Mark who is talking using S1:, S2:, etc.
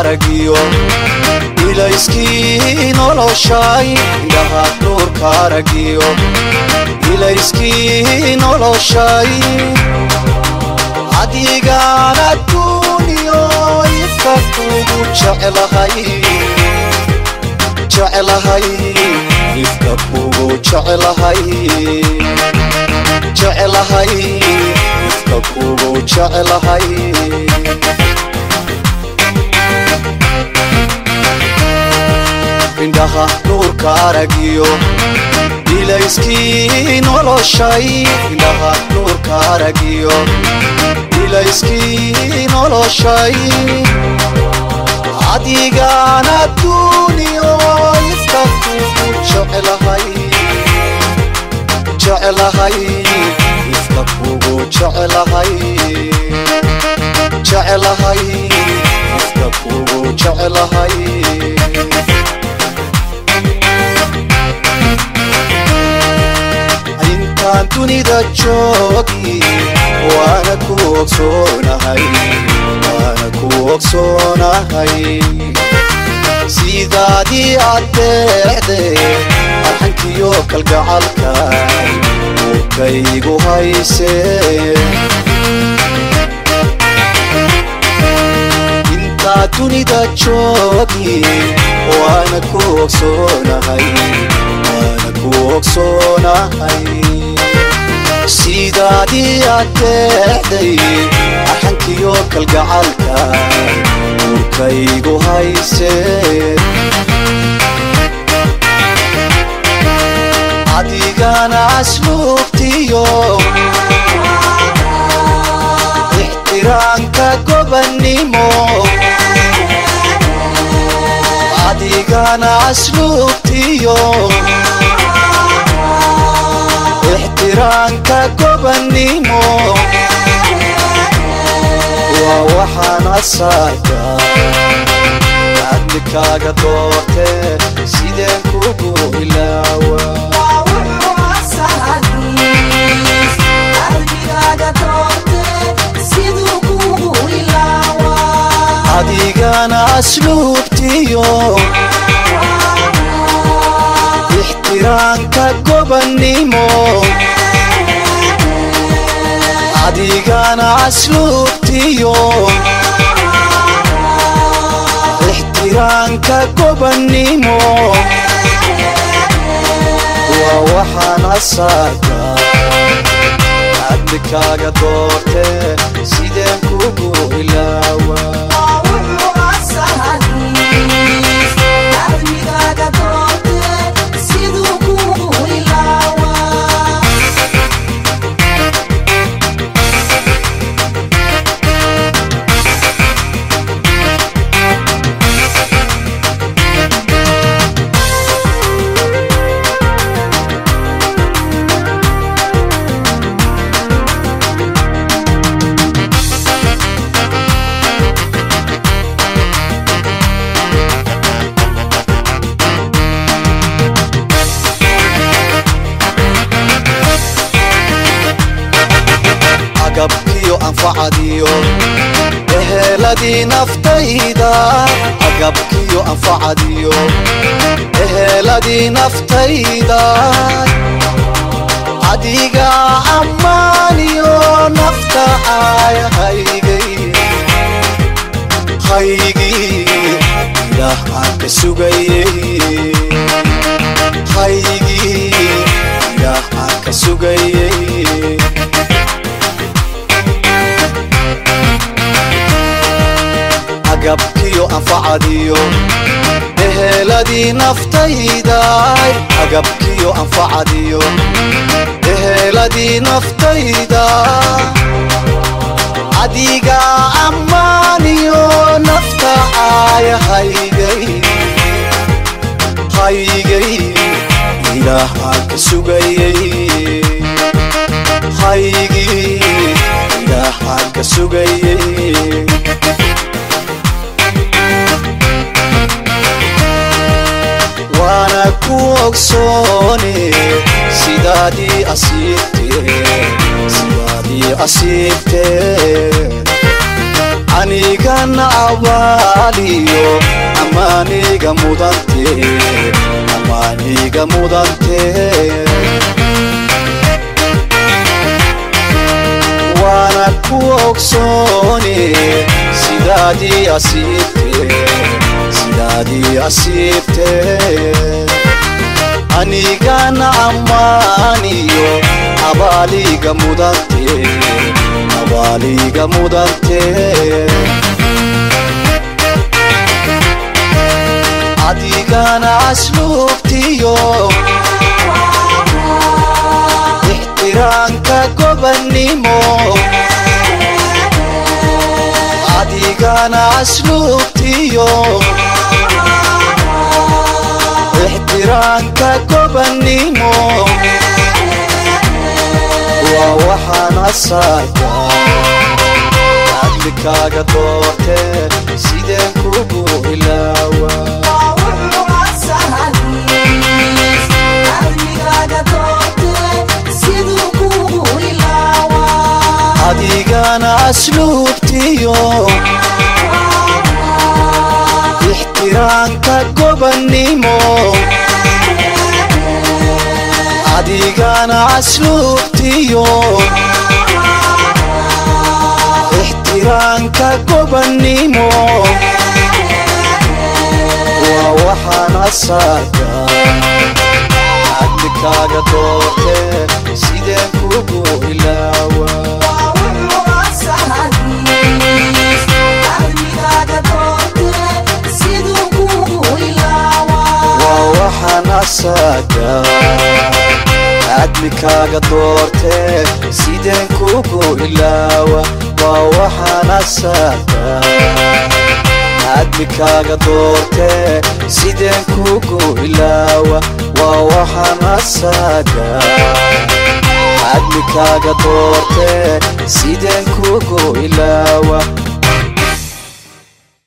S1: aragiyo ilayskii noloshay indhaha nuurka aragiyo ilayskii noloshay adigaan adduuniyo ifka kugu jeclahay jeclahay ifka kugu jeclahay jeclahay ifka kugu jeclahay indhaha nuurka aragiyo ilayskii noloshay indhaha nuurka aragiyo ilayskii noloshay adigaan adduuniyo ifka kugu jeclahay jeclahay ifka kugu jeclahay jeclahay ifka kugu jeclahay intaan dunida joogi waana ku ogsoonahay waana ku ogsoonahay sidaadii addeecde arxankiyo kalgacalka uurkaygu haysee intaa dunida joogi waana ku ogsoonahay waana ku ogsoonahay sidaadii addeecday arxankiyo kalgacalka uurkaygu haysee adigana asluubtiyo ixtiraamka gobannimo adigana asluubtiyo ixtiraamka gobannimo waa waxaan asaarka adlikaaga doortee sideen kugu ilaawa adigana asluubtiyo ixtiraamka gobannimo adigana asluubtiyo ixtiraamka gobannimo waa waxaan asaarka adlikaaga doortee sideen kugu ilaawa agabkiyo anfacadiyo eheeladii naftayda agabkiyo anfacadiyo eheeladii naftayda adiga ammaaniyo nafta aayahaygay haygii ilaah aan ka sugayey haygii ilaah aan ka sugayey agabkiyo anfacadiyo eheeladii naftayda agabkiyo anfacadiyo eheeladii naftayda adiga ammaaniyo nafta aayahaygay haygay ilaah aan ka sugayey haygii ilaah aan ka sugayey waana ku ogsoone sidaadii asiibtee sidaadii asiibtee anigana abaaliyo amaaniga mudante amaaniga mudante waana ku ogsoone sidaadii asiibte sidaadii asiibte anigana ammaaniyo abaaliga mudante abaaliga mudante adigana asluubtiyo ixtiraanka gobannimo adigana asluubtiyo ixtiraanka gobannimo waa waxaan asaarka adlikaaga doorte sideen kugu ilaawa adigana asluubtiyo ixtiraanka gobannimo adigana asluubtiyo ixtiraanka gobannimo waa waxaan asaarka adlikaaga doorte sideen kugu ilaawa waa waxaan asaga adlikaaga doorte sideen kugu ilaawa waa waxaan asaga adlikaaga doorte sideen kugu ilaawa waa waxaan asaga adlikaaga doorte sideen kugu ilaawa